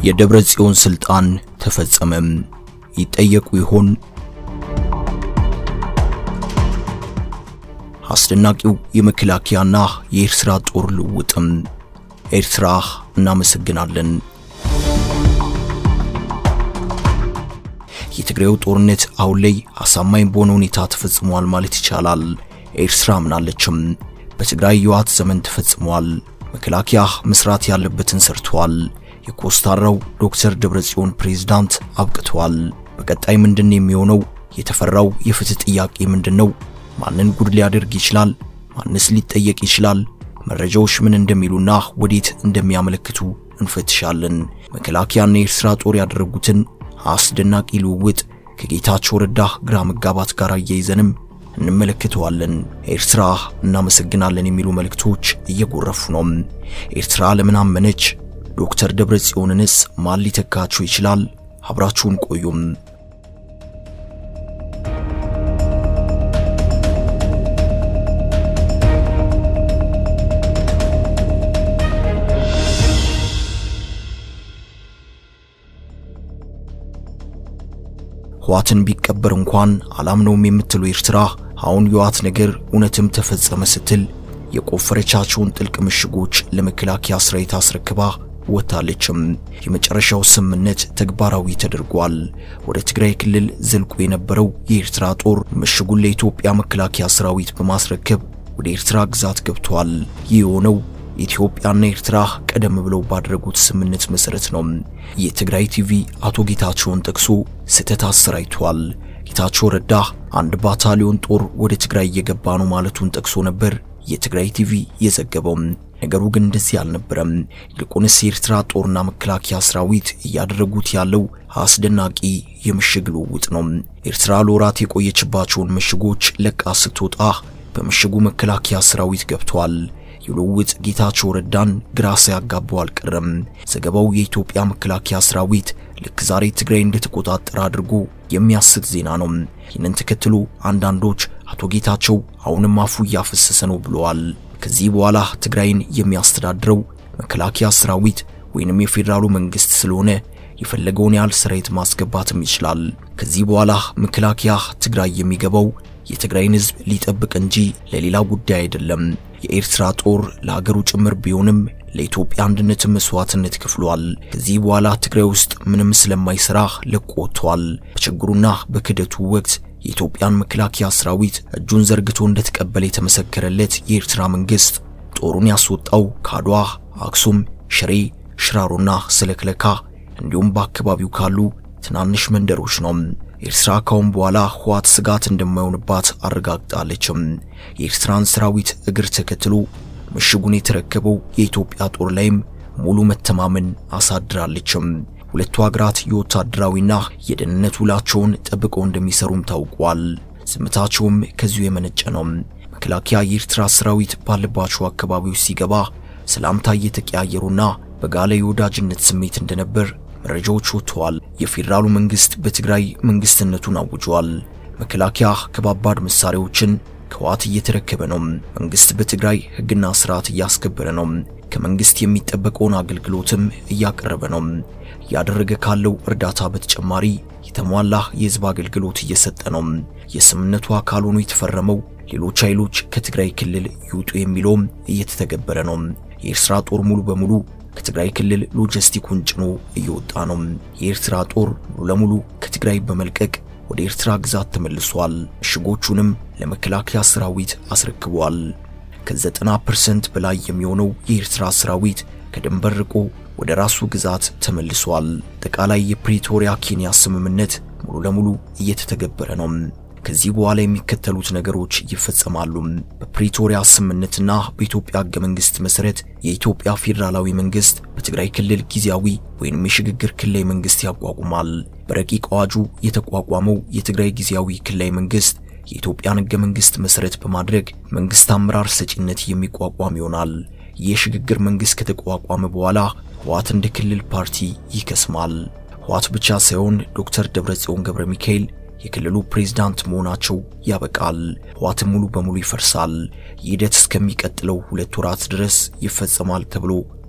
የደብረ ጽዮን ስልጣን ተፈጸመም። ይጠየቁ ይሆን? አስደናቂው የመከላከያና የኤርትራ ጦር ልውውጥም። ኤርትራ እናመሰግናለን። የትግራዩ ጦርነት አሁን ላይ አሳማኝ በሆነ ሁኔታ ተፈጽሟል ማለት ይቻላል። ኤርትራ ምናለችም። በትግራይ የዋት ዘመን ተፈጽሟል። መከላከያ መስራት ያለበትን ሰርቷል። የኮስታራው ዶክተር ደብረጽዮን ፕሬዝዳንት አብቅተዋል። በቀጣይ ምንድን የሚሆነው? የተፈራው የፍትህ ጥያቄ ምንድነው? ማንን ጉድ ሊያደርግ ይችላል? ማንስ ሊጠየቅ ይችላል? መረጃዎች ምን እንደሚሉና ወዴት እንደሚያመለክቱ እንፈትሻለን። መከላከያና የኤርትራ ጦር ያደረጉትን አስደናቂ ልውውጥ ከጌታቸው ረዳ ግራ መጋባት ጋር አያይዘንም እንመለከተዋለን። ኤርትራ እናመሰግናለን የሚሉ መልእክቶች እየጎረፉ ነው። ኤርትራ ለምን አመነች? ዶክተር ደብረጽዮንንስ ማን ሊተካቸው ይችላል? አብራችሁን ቆዩም። ህዋትን ቢቀበር እንኳን አላምነውም የምትሉ ኤርትራ አሁን የህዋት ነገር እውነትም ተፈጸመ ስትል የቆፈረቻቸውን ጥልቅ ምሽጎች ለመከላከያ ሰራዊት አስረክባ ወታለችም። የመጨረሻው ስምምነት ተግባራዊ ተደርጓል። ወደ ትግራይ ክልል ዘልቆ የነበረው የኤርትራ ጦር ምሽጉን ለኢትዮጵያ መከላከያ ሰራዊት በማስረከብ ወደ ኤርትራ ግዛት ገብቷል። ይህ የሆነው ኢትዮጵያና ኤርትራ ቀደም ብለው ባደረጉት ስምምነት መሰረት ነው። የትግራይ ቲቪ አቶ ጌታቸውን ጠቅሶ ስህተት አሰራይቷል። ጌታቸው ረዳ አንድ ባታሊዮን ጦር ወደ ትግራይ እየገባ ነው ማለቱን ጠቅሶ ነበር የትግራይ ቲቪ የዘገበው። ነገሩ ግን እንደዚህ አልነበረም። ይልቁንስ የኤርትራ ጦርና መከላከያ ሰራዊት እያደረጉት ያለው አስደናቂ የምሽግ ልውውጥ ነው። ኤርትራ ለወራት የቆየችባቸውን ምሽጎች ለቃ ስትወጣ በምሽጉ መከላከያ ሰራዊት ገብቷል። የልውውጥ ጌታቸው ረዳን ግራ ሳያጋባው አልቀረም። ዘገባው የኢትዮጵያ መከላከያ ሰራዊት ልክ ዛሬ ትግራይ እንደተቆጣጠረ አድርጎ የሚያስት ዜና ነው። ይህንን ተከትሎ አንዳንዶች አቶ ጌታቸው አሁንም አፉ እያፈሰሰ ነው ብለዋል። ከዚህ በኋላ ትግራይን የሚያስተዳድረው መከላከያ ሰራዊት ወይንም የፌዴራሉ መንግስት ስለሆነ የፈለገውን ያህል ሰራዊት ማስገባትም ይችላል። ከዚህ በኋላ መከላከያ ትግራይ የሚገባው የትግራይን ሕዝብ ሊጠብቅ እንጂ ለሌላ ጉዳይ አይደለም። የኤርትራ ጦር ለሀገሩ ጭምር ቢሆንም ለኢትዮጵያ አንድነት መስዋዕትነት ከፍሏል። ከዚህ በኋላ ትግራይ ውስጥ ምንም ስለማይሰራ ለቆ ወጥቷል። በችግሩና በክደቱ ወቅት የኢትዮጵያን መከላከያ ሰራዊት እጁን ዘርግቶ እንደተቀበለ የተመሰከረለት የኤርትራ መንግስት ጦሩን ያስወጣው ከአድዋ፣ አክሱም፣ ሽሬ፣ ሽራሮና ስለክለካ እንዲሁም በአካባቢው ካሉ ትናንሽ መንደሮች ነው። ኤርትራ ካሁን በኋላ ህዋት ስጋት እንደማይሆንባት አረጋግጣለችም። የኤርትራን ሰራዊት እግር ተከትሎ ምሽጉን የተረከበው የኢትዮጵያ ጦር ላይም ሙሉ መተማመን አሳድራለችም። ሁለቱ ሀገራት የወታደራዊና የደህንነት ውላቸውን ጠብቀው እንደሚሰሩም ታውቋል። ዝምታቸውም ከዚሁ የመነጨ ነው። መከላከያ የኤርትራ ሰራዊት ባለባቸው አካባቢዎች ሲገባ ሰላምታ እየተቀያየሩና በጋለ የወዳጅነት ስሜት እንደነበር መረጃዎች ወጥተዋል። የፌዴራሉ መንግስት በትግራይ መንግስትነቱን አውጇል። መከላከያ ከባባድ መሳሪያዎችን ከህወሓት እየተረከበ ነው። መንግስት በትግራይ ህግና ስርዓት እያስከበረ ነው። ከመንግስት የሚጠበቀውን አገልግሎትም እያቀረበ ነው። እያደረገ ካለው እርዳታ በተጨማሪ የተሟላ የህዝብ አገልግሎት እየሰጠ ነው። የስምምነቱ አካል ሆኖ የተፈረመው ሌሎች ኃይሎች ከትግራይ ክልል ይውጡ የሚለውም እየተተገበረ ነው። የኤርትራ ጦር ሙሉ በሙሉ ከትግራይ ክልል ሎጂስቲኩን ጭኖ እየወጣ ነው። የኤርትራ ጦር ሙሉ ለሙሉ ከትግራይ በመልቀቅ ወደ ኤርትራ ግዛት ተመልሷል። ምሽጎቹንም ለመከላከያ ሰራዊት አስረክቧል። ከ90% በላይ የሚሆነው የኤርትራ ሰራዊት ከድንበር ርቆ ወደ ራሱ ግዛት ተመልሷል። አጠቃላይ የፕሪቶሪያ ኬንያ ስምምነት ሙሉ ለሙሉ እየተተገበረ ነው። ከዚህ በኋላ የሚከተሉት ነገሮች ይፈጸማሉ። በፕሪቶሪያ ስምምነትና በኢትዮጵያ ሕገ መንግስት መሰረት የኢትዮጵያ ፌዴራላዊ መንግስት በትግራይ ክልል ጊዜያዊ ወይም የሽግግር ክልላዊ መንግስት ያቋቁማል። በረቂቅ አዋጁ የተቋቋመው የትግራይ ጊዜያዊ ክልላዊ መንግስት የኢትዮጵያን ሕገ መንግስት መሰረት በማድረግ መንግስት አመራር ሰጪነት የሚቋቋም ይሆናል። የሽግግር መንግስት ከተቋቋመ በኋላ ህወሓት እንደ ክልል ፓርቲ ይከስማል። ህወሓት ብቻ ሳይሆን ዶክተር ደብረጽዮን ገብረ ሚካኤል የክልሉ ፕሬዝዳንት መሆናቸው ያበቃል። ህወሓትም ሙሉ በሙሉ ይፈርሳል። ይህ ሂደት እስከሚቀጥለው ሁለት ወራት ድረስ ይፈጸማል ተብሎ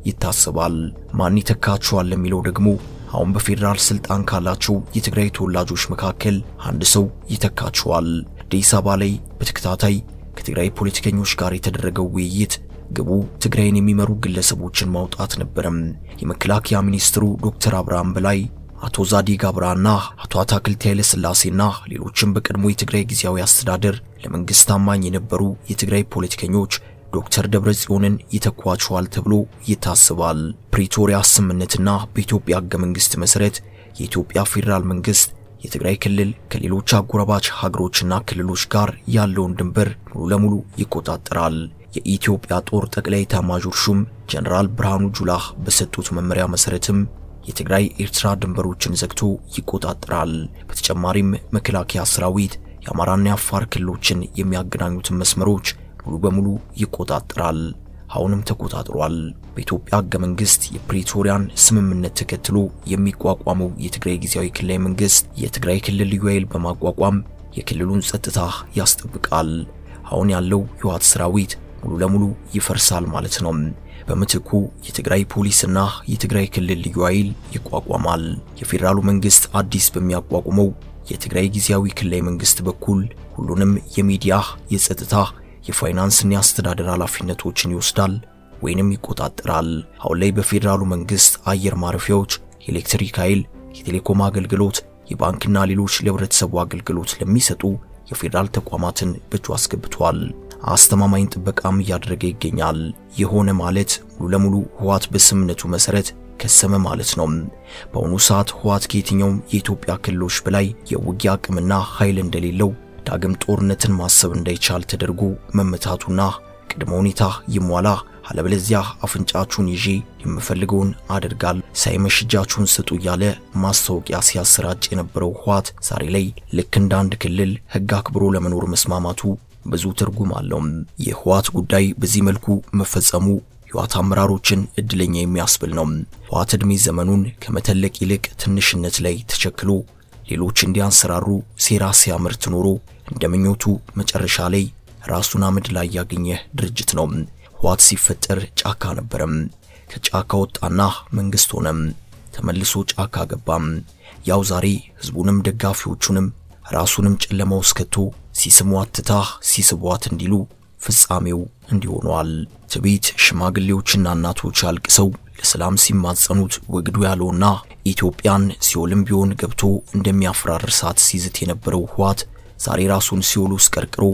ይታሰባል። ማን ይተካቸዋል ለሚለው ደግሞ አሁን በፌዴራል ስልጣን ካላቸው የትግራይ ተወላጆች መካከል አንድ ሰው ይተካቸዋል። አዲስ አበባ ላይ በተከታታይ ከትግራይ ፖለቲከኞች ጋር የተደረገው ውይይት ግቡ ትግራይን የሚመሩ ግለሰቦችን ማውጣት ነበረም። የመከላከያ ሚኒስትሩ ዶክተር አብርሃም በላይ፣ አቶ ዛዲግ አብርሃና አቶ አታክልቲ ኃይለ ሥላሴና ሌሎችም በቀድሞ የትግራይ ጊዜያዊ አስተዳደር ለመንግስት ታማኝ የነበሩ የትግራይ ፖለቲከኞች ዶክተር ደብረጽዮንን ይተኳቸዋል ተብሎ ይታሰባል። ፕሪቶሪያ ስምምነትና በኢትዮጵያ ሕገ መንግሥት መሠረት የኢትዮጵያ ፌዴራል መንግሥት የትግራይ ክልል ከሌሎች አጎራባች ሀገሮችና ክልሎች ጋር ያለውን ድንበር ሙሉ ለሙሉ ይቆጣጠራል። የኢትዮጵያ ጦር ጠቅላይ ኤታማዦር ሹም ጀነራል ብርሃኑ ጁላ በሰጡት መመሪያ መሠረትም የትግራይ ኤርትራ ድንበሮችን ዘግቶ ይቆጣጠራል። በተጨማሪም መከላከያ ሰራዊት የአማራና የአፋር ክልሎችን የሚያገናኙትን መስመሮች ሙሉ በሙሉ ይቆጣጠራል። አሁንም ተቆጣጥሯል። በኢትዮጵያ ሕገ መንግሥት የፕሪቶሪያን ስምምነት ተከትሎ የሚቋቋመው የትግራይ ጊዜያዊ ክልላዊ መንግሥት የትግራይ ክልል ልዩ ኃይል በማቋቋም የክልሉን ጸጥታ ያስጠብቃል። አሁን ያለው የህወሓት ሰራዊት ሙሉ ለሙሉ ይፈርሳል ማለት ነው። በምትኩ የትግራይ ፖሊስና የትግራይ ክልል ልዩ ኃይል ይቋቋማል። የፌዴራሉ መንግሥት አዲስ በሚያቋቁመው የትግራይ ጊዜያዊ ክልላዊ መንግሥት በኩል ሁሉንም የሚዲያ፣ የጸጥታ የፋይናንስና የአስተዳደር ኃላፊነቶችን ይወስዳል ወይንም ይቆጣጠራል። አሁን ላይ በፌዴራሉ መንግስት አየር ማረፊያዎች የኤሌክትሪክ ኃይል፣ የቴሌኮም አገልግሎት፣ የባንክና ሌሎች ለህብረተሰቡ አገልግሎት ለሚሰጡ የፌዴራል ተቋማትን በእጁ አስገብቷል። አስተማማኝ ጥበቃም እያደረገ ይገኛል። የሆነ ማለት ሙሉ ለሙሉ ህወሓት በስምምነቱ መሰረት ከሰመ ማለት ነው። በአሁኑ ሰዓት ህወሓት ከየትኛውም የኢትዮጵያ ክልሎች በላይ የውጊያ አቅምና ኃይል እንደሌለው ዳግም ጦርነትን ማሰብ እንዳይቻል ተደርጎ መመታቱና ቅድመ ሁኔታ ይሟላ፣ አለበለዚያ አፍንጫችሁን ይዤ የምፈልገውን አደርጋለሁ፣ ሳይመሽ እጃችሁን ስጡ እያለ ማስታወቂያ ሲያሰራጭ የነበረው ህወሓት ዛሬ ላይ ልክ እንደ አንድ ክልል ህግ አክብሮ ለመኖር መስማማቱ ብዙ ትርጉም አለው። የህወሓት ጉዳይ በዚህ መልኩ መፈጸሙ የህወሓት አመራሮችን እድለኛ የሚያስብል ነው። ህወሓት ዕድሜ ዘመኑን ከመተለቅ ይልቅ ትንሽነት ላይ ተቸክሎ ሌሎች እንዲያንሰራሩ ሴራ ሲያመርት ኖሮ እንደምኞቱ መጨረሻ ላይ ራሱን አመድ ላይ ያገኘ ድርጅት ነው። ህወሓት ሲፈጠር ጫካ ነበረም። ከጫካ ወጣና መንግስት ሆነም። ተመልሶ ጫካ ገባም። ያው ዛሬ ህዝቡንም ደጋፊዎቹንም ራሱንም ጨለማ ውስጥ ከቶ ሲስሟት ትታ ሲስቧት እንዲሉ ፍጻሜው እንዲሆነዋል። ትዕቢት ሽማግሌዎችና እናቶች አልቅሰው ለሰላም ሲማጸኑት ወግዱ ያለውና ኢትዮጵያን ሲኦልም ቢሆን ገብቶ እንደሚያፈራርሳት ሲዝት የነበረው ህወሓት ዛሬ ራሱን ሲኦል ውስጥ ቀርቅሮ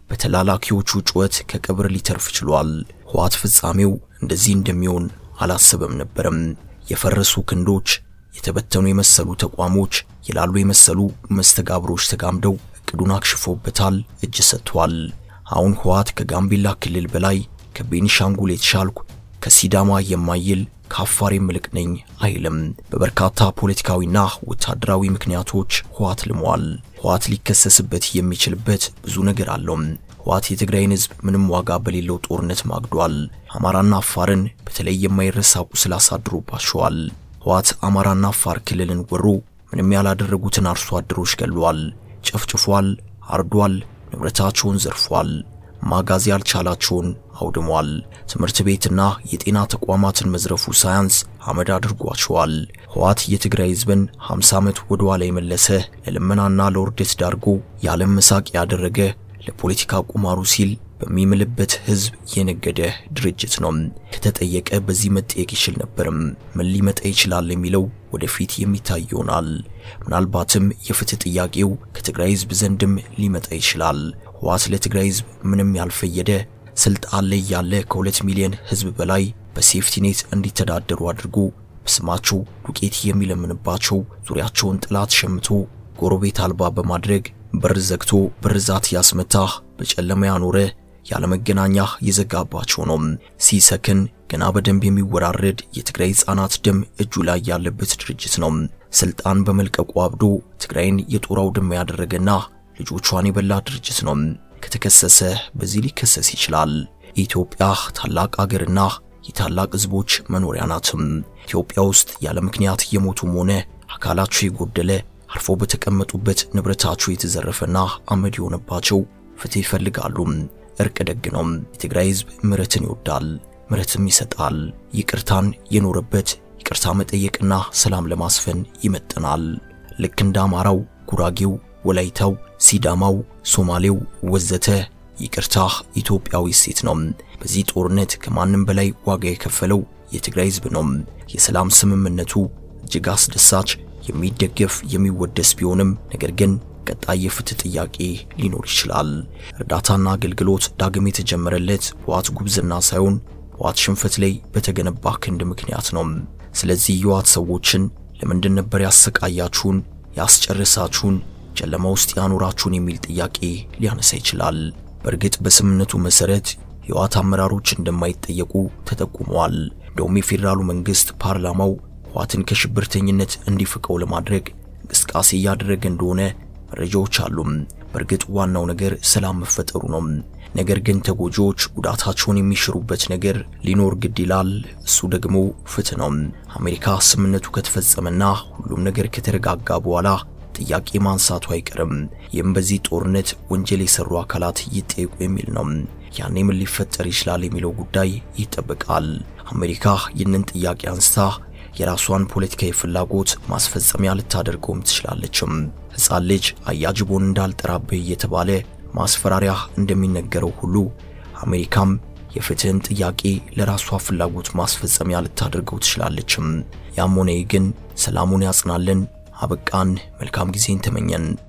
በተላላኪዎቹ ጩኸት ከቀብር ሊተርፍ ችሏል። ህወሓት ፍጻሜው እንደዚህ እንደሚሆን አላሰበም ነበረም። የፈረሱ ክንዶች፣ የተበተኑ የመሰሉ ተቋሞች፣ የላሉ የመሰሉ መስተጋብሮች ተጋምደው እቅዱን አክሽፎበታል፣ እጅ ሰጥቷል። አሁን ህወሓት ከጋምቤላ ክልል በላይ ከቤኒሻንጉል የተሻልኩ ከሲዳማ የማይል ከአፋር የምልቅ ነኝ አይልም። በበርካታ ፖለቲካዊና ወታደራዊ ምክንያቶች ህወሓት ልሟል። ህወሓት ሊከሰስበት የሚችልበት ብዙ ነገር አለው። ህወሓት የትግራይን ህዝብ ምንም ዋጋ በሌለው ጦርነት ማግዷል። አማራና አፋርን በተለይ የማይረሳ ቁስል አሳድሮባቸዋል። ህወሓት አማራና አፋር ክልልን ወሮ ምንም ያላደረጉትን አርሶ አደሮች ገሏል፣ ጨፍጭፏል፣ አርዷል፣ ንብረታቸውን ዘርፏል። ማጋዝ ያልቻላቸውን አውድሟል። ትምህርት ቤትና የጤና ተቋማትን መዝረፉ ሳያንስ አመድ አድርጓቸዋል። ህወሓት የትግራይ ህዝብን 50 ዓመት ወደ ኋላ የመለሰ ለልመናና ለውርደት ዳርጎ የዓለም መሳቅ ያደረገ ለፖለቲካ ቁማሩ ሲል በሚምልበት ህዝብ የነገደ ድርጅት ነው። ከተጠየቀ በዚህ መጠየቅ ይችል ነበርም። ምን ሊመጣ ይችላል የሚለው ወደፊት የሚታይ ይሆናል። ምናልባትም የፍትህ ጥያቄው ከትግራይ ህዝብ ዘንድም ሊመጣ ይችላል። ህወሓት ለትግራይ ህዝብ ምንም ያልፈየደ ስልጣን ላይ ያለ ከሁለት ሚሊዮን ህዝብ በላይ በሴፍቲኔት እንዲተዳደሩ አድርጎ በስማቸው ዱቄት የሚለምንባቸው ዙሪያቸውን ጥላት ሸምቶ ጎረቤት አልባ በማድረግ በር ዘግቶ ብርዛት ያስመታ በጨለማ ያኖረ ያለመገናኛ የዘጋባቸው ነው። ሲሰክን ገና በደንብ የሚወራረድ የትግራይ ህፃናት ደም እጁ ላይ ያለበት ድርጅት ነው። ስልጣን በመልቀቁ አብዶ ትግራይን የጦር አውድማ ያደረገና ልጆቿን የበላ ድርጅት ነው። ከተከሰሰ በዚህ ሊከሰስ ይችላል። ኢትዮጵያ ታላቅ አገርና የታላቅ ህዝቦች መኖሪያ ናትም። ኢትዮጵያ ውስጥ ያለ ምክንያት የሞቱም ሆነ አካላቸው የጎደለ አርፎ በተቀመጡበት ንብረታቸው የተዘረፈና አመድ የሆነባቸው ፍትህ ይፈልጋሉ። እርቅ ደግ ነው። የትግራይ ህዝብ ምሕረትን ይወዳል። ምሕረትም ይሰጣል። ይቅርታን የኖረበት ይቅርታ መጠየቅና ሰላም ለማስፈን ይመጥናል። ልክ እንደ አማራው፣ ጉራጌው፣ ወላይታው፣ ሲዳማው፣ ሶማሌው ወዘተ ይቅርታ ኢትዮጵያዊ እሴት ነው። በዚህ ጦርነት ከማንም በላይ ዋጋ የከፈለው የትግራይ ሕዝብ ነው። የሰላም ስምምነቱ እጅግ አስደሳች፣ የሚደገፍ የሚወደስ ቢሆንም ነገር ግን ቀጣይ የፍትህ ጥያቄ ሊኖር ይችላል። እርዳታና አገልግሎት ዳግም የተጀመረለት በህወሓት ጉብዝና ሳይሆን በህወሓት ሽንፈት ላይ በተገነባ ክንድ ምክንያት ነው። ስለዚህ የህወሓት ሰዎችን ለምንድን ነበር ያሰቃያችሁን፣ ያስጨርሳችሁን፣ ጨለማ ውስጥ ያኖራችሁን የሚል ጥያቄ ሊያነሳ ይችላል። በእርግጥ በስምምነቱ መሰረት የህወሓት አመራሮች እንደማይጠየቁ ተጠቁመዋል። እንደውም የፌዴራሉ መንግስት ፓርላማው ህወሓትን ከሽብርተኝነት እንዲፍቀው ለማድረግ እንቅስቃሴ እያደረገ እንደሆነ መረጃዎች አሉ። በእርግጥ ዋናው ነገር ሰላም መፈጠሩ ነው። ነገር ግን ተጎጂዎች ጉዳታቸውን የሚሽሩበት ነገር ሊኖር ግድ ይላል። እሱ ደግሞ ፍትህ ነው። አሜሪካ ስምምነቱ ከተፈጸመና ሁሉም ነገር ከተረጋጋ በኋላ ጥያቄ ማንሳቱ አይቀርም። ይህም በዚህ ጦርነት ወንጀል የሰሩ አካላት ይጠየቁ የሚል ነው። ያኔ ምን ሊፈጠር ይችላል የሚለው ጉዳይ ይጠበቃል። አሜሪካ ይህንን ጥያቄ አንስታ የራሷን ፖለቲካዊ ፍላጎት ማስፈጸሚያ ልታደርገውም ትችላለችም። ሕፃን ልጅ አያጅቦን እንዳልጠራብህ እየተባለ ማስፈራሪያ እንደሚነገረው ሁሉ አሜሪካም የፍትህን ጥያቄ ለራሷ ፍላጎት ማስፈጸሚያ ልታደርገው ትችላለችም። ያም ሆነ ግን ሰላሙን ያጽናልን። አበቃን። መልካም ጊዜን ተመኘን።